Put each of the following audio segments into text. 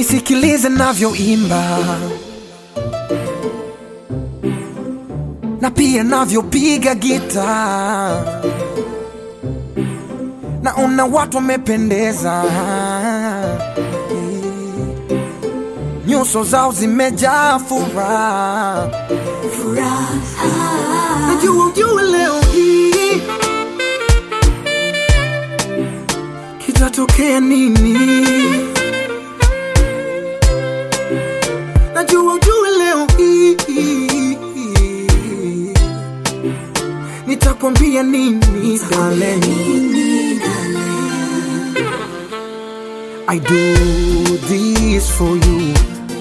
nisikilize navyoimba na pia navyopiga gita, naona watu wamependeza, nyuso zao zimejaa furaha. Najua ujue leo hii kitatokea nini. Najua ujue leo hii nitakwambia nini darling. I do this for you,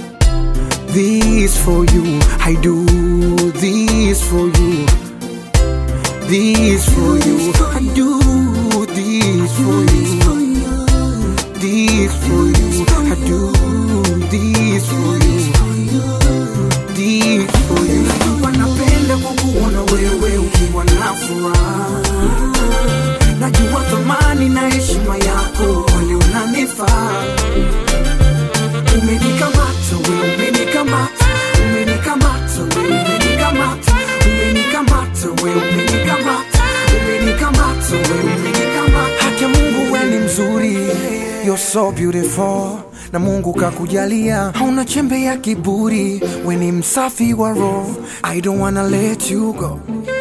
this for you. I do this for you, this for you. I do this for you, this for you. I do this for you, this for you. Wanapenda kukuona wewe ukiwa na furaha. Najua thamani na heshima yako, wale unanifaa Umenikamata we, umenikamata, umenikamata we, umenikamata, umenikamata we, umenikamata, umenikamata we, umenikamata. Haki ya Mungu we ni mzuri, you're so beautiful na Mungu kakujalia, hauna chembe ya kiburi, we ni msafi wa roho. I don't wanna let you go.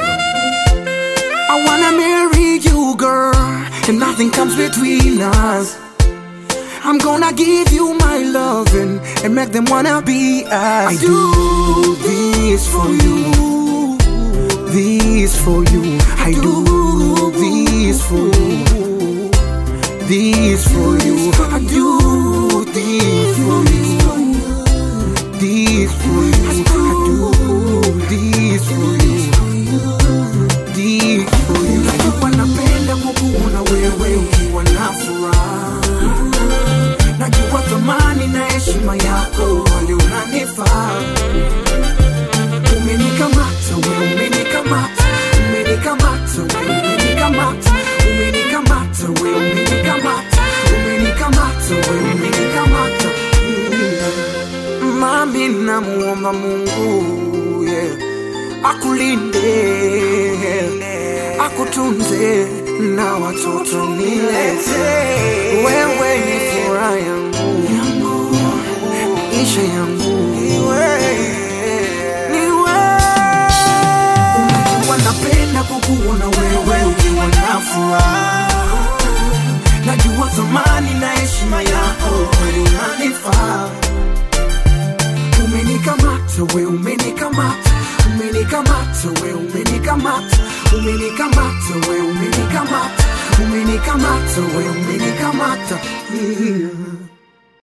I wanna marry you, girl, and nothing comes between us. I'm gonna give you my loving and make them wanna be us. I do this for you, this for you. I do this for you, this for you. I do this for you, this for you. I do this for you, this for you. Wanapenda kukuona wewe ukiwa na furaha najua thamani na heshima yako, wale unanifaa. Umenikamata we, umenikamata, umenikamata we, umenikamata, umenikamata we, umenikamata, umenikamata we, umenikamata. Mm. Mami, namuomba Mungu yeah, akulinde akutunze na watoto nilete. Wewe ni furaha yangu, maisha yangu niwe Unajua napenda kukuona wewe ukiwa na furaha. Najua thamani na heshima yako, wewe unanifaa. Umenikamata we, umenikamata, umenikamata we, umenikamata, umenikamata we, umenikamata, umenikamata we, umenikamata. Yeah.